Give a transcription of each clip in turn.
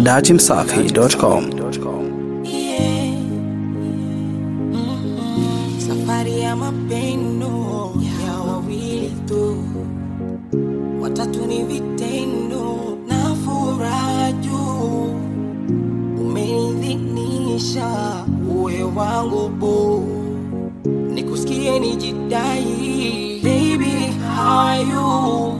datimsafi.com. Yeah. Mm-mm. Safari ya mapendo ya wawili tu, watatu ni vitendo na furaha juu. Umenidhinisha uwe wangu bu, nikusikie nijidai, baby how are you?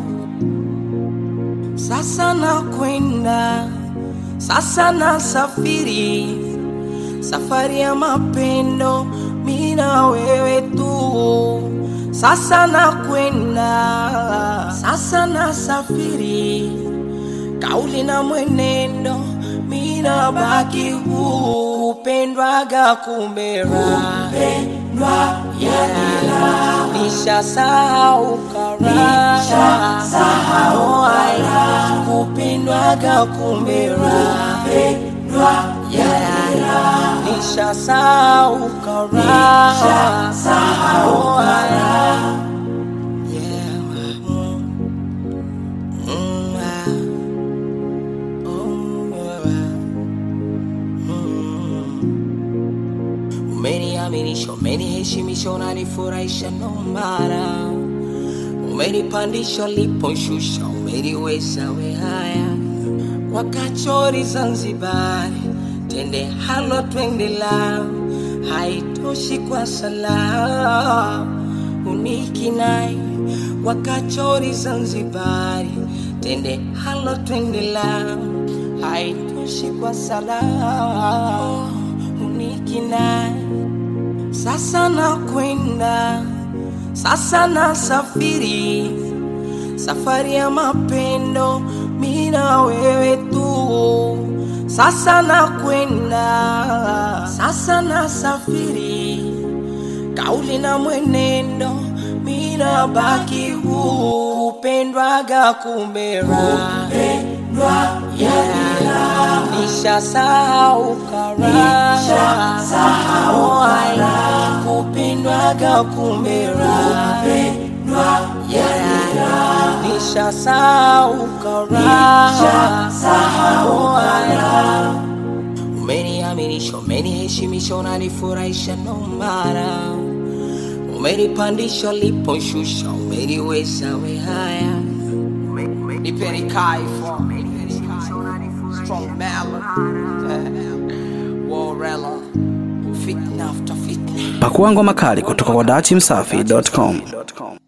Sasa nakwenda, sasa nasafiri, safari ya mapendo, mi na wewe tu. Sasa nakwenda, sasa nasafiri, kauli na mwenendo, mi nabaki huu, kupendwaga kumera, kupendwa yanila nishasahau kara, nishasahau haya, kupendwaga kumera, kupendwa yanila nishasahau kara, nishasahau haya. Yeah, mm, mm, ah, oh, ah, mm. Umeniaminisha, umeniheshimisha, unanifurahisha nomara, umenipandisha uliposhusha, umeniweza we haya wakachori Zanzibari, tende halo twende la haitoshi kwa sala unikinai wakachori Zanzibari, tende halo twende la haitoshi kwa sala unikinai sasa nakwenda, sasa nasafiri, safari ya mapendo, mi na wewe tu. Sasa nakwenda, sasa nasafiri, kauli na mwenendo, mi nabaki huu, kupendwaga kumera, kupendwa yanila nishasahau kara, nishasahau haya, kupendwaga kumera, kupendwa yanila nishasahau kara, nishasahau haya umeniaminisha, umeniheshimisha, unanifurahisha nomara, umenipandisha uliposhusha, umeniweza we haya, nipeni kaifo strong melon warela fitna after fitna Pakua ngoma kali kutoka kwa datimsafi.com.